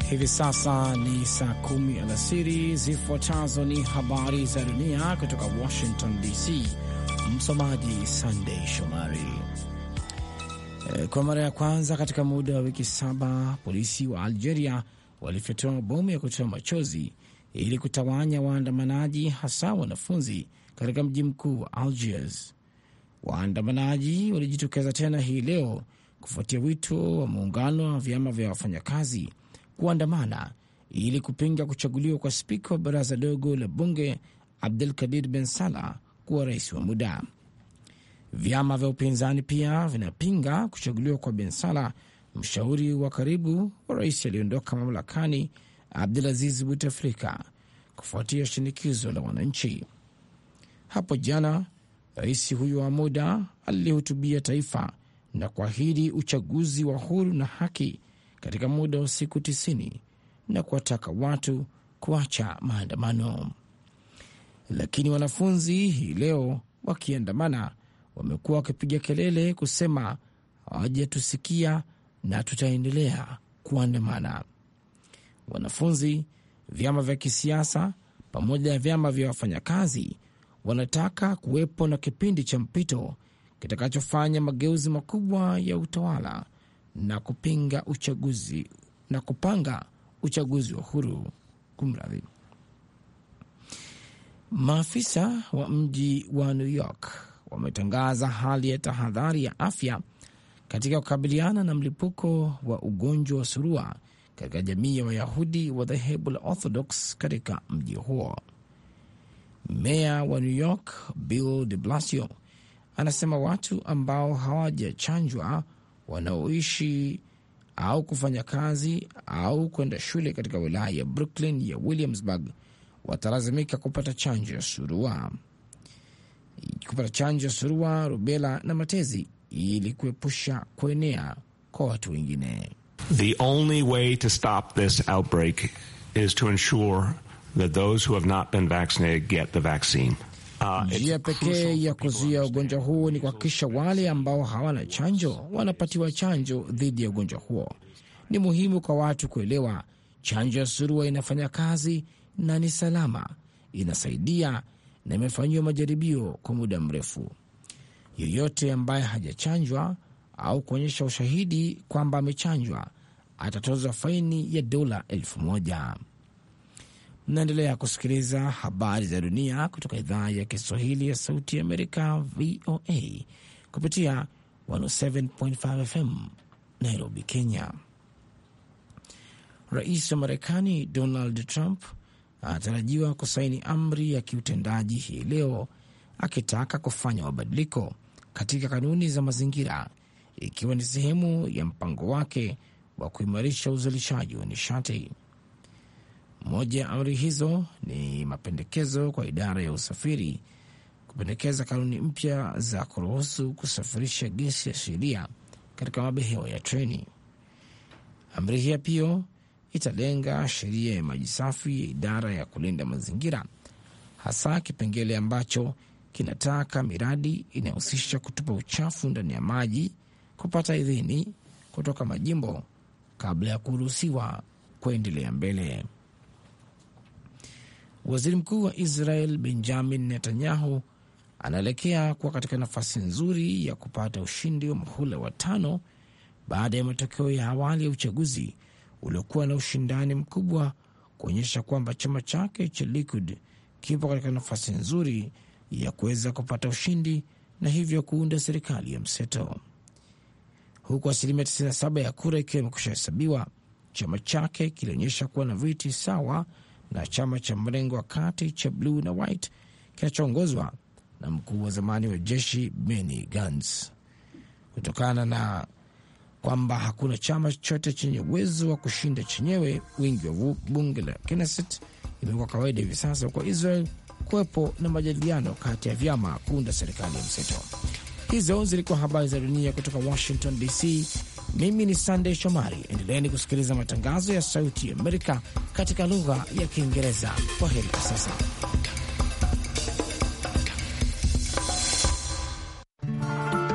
Hivi sasa ni saa kumi alasiri. Zifuatazo ni habari za dunia kutoka Washington DC. Msomaji Sandey Shomari. Kwa mara ya kwanza katika muda wa wiki saba, polisi wa Algeria walifyatua mabomu ya kutoa machozi ili kutawanya waandamanaji, hasa wanafunzi katika mji mkuu wa Algiers. Waandamanaji walijitokeza tena hii leo kufuatia wito wa muungano wa vyama vya wafanyakazi kuandamana ili kupinga kuchaguliwa kwa spika wa baraza dogo la bunge Abdul Kadir Ben Salah kuwa rais wa muda. Vyama vya upinzani pia vinapinga kuchaguliwa kwa Ben Salah, mshauri wa karibu wa rais aliyeondoka mamlakani Abdulaziz Buteflika, kufuatia shinikizo la wananchi. Hapo jana rais huyo wa muda alilihutubia taifa na kuahidi uchaguzi wa huru na haki katika muda wa siku tisini na kuwataka watu kuacha maandamano. Lakini wanafunzi hii leo wakiandamana wamekuwa wakipiga kelele kusema hawajatusikia na tutaendelea kuandamana. Wanafunzi, vyama vya kisiasa pamoja na vyama vya wafanyakazi wanataka kuwepo na kipindi cha mpito kitakachofanya mageuzi makubwa ya utawala na kupinga uchaguzi na kupanga uchaguzi wa huru. Kumradhi. Maafisa wa mji wa New York wametangaza hali ya tahadhari ya afya katika kukabiliana na mlipuko wa ugonjwa wa surua katika jamii ya Wayahudi wa dhehebu la Orthodox katika mji huo. Meya wa New York Bill de Blasio anasema watu ambao hawajachanjwa wanaoishi au kufanya kazi au kwenda shule katika wilaya ya Brooklyn ya Williamsburg watalazimika kupata chanjo ya surua, kupata chanjo ya surua, rubela na matezi ili kuepusha kuenea kwa watu wengine. The only way to stop this outbreak is to ensure that those who have not been vaccinated get the vaccine. Njia uh, pekee ya kuzuia ugonjwa huu ni kuhakikisha wale ambao hawana chanjo wanapatiwa chanjo dhidi ya ugonjwa huo. Ni muhimu kwa watu kuelewa chanjo ya surua inafanya kazi na ni salama, inasaidia na imefanyiwa majaribio kwa muda mrefu. Yeyote ambaye hajachanjwa au kuonyesha ushahidi kwamba amechanjwa atatozwa faini ya dola elfu moja. Mnaendelea kusikiliza habari za dunia kutoka idhaa ya Kiswahili ya Sauti ya Amerika, VOA, kupitia 107.5 FM Nairobi, Kenya. Rais wa Marekani Donald Trump anatarajiwa kusaini amri ya kiutendaji hii leo akitaka kufanya mabadiliko katika kanuni za mazingira, ikiwa ni sehemu ya mpango wake wa kuimarisha uzalishaji wa nishati. Moja ya amri hizo ni mapendekezo kwa idara ya usafiri kupendekeza kanuni mpya za kuruhusu kusafirisha gesi asilia katika mabehewa ya treni. Amri hiyo pia italenga sheria ya maji safi ya idara ya kulinda mazingira, hasa kipengele ambacho kinataka miradi inayohusisha kutupa uchafu ndani ya maji kupata idhini kutoka majimbo kabla ya kuruhusiwa kuendelea mbele. Waziri mkuu wa Israel Benjamin Netanyahu anaelekea kuwa katika nafasi nzuri ya kupata ushindi wa muhula wa tano baada ya matokeo ya awali ya uchaguzi uliokuwa na ushindani mkubwa kuonyesha kwamba chama chake cha Likud kipo katika nafasi nzuri ya kuweza kupata ushindi na hivyo kuunda serikali ya mseto. Huku asilimia 97 ya kura ikiwa imekusha hesabiwa, chama chake kilionyesha kuwa na viti sawa na chama cha mrengo wa kati cha Blue na White kinachoongozwa na mkuu wa zamani wa jeshi Benny Gantz. Kutokana na kwamba hakuna chama chochote chenye uwezo wa kushinda chenyewe wingi wa bunge la Knesset, imekuwa kawaida hivi sasa kwa Israel kuwepo na majadiliano kati ya vyama kuunda serikali ya mseto. Hizo zilikuwa habari za dunia kutoka Washington DC. Mimi ni Sandey Shomari. Endeleeni kusikiliza matangazo ya Sauti ya Amerika katika lugha ya Kiingereza. Kwa heri kwa sasa.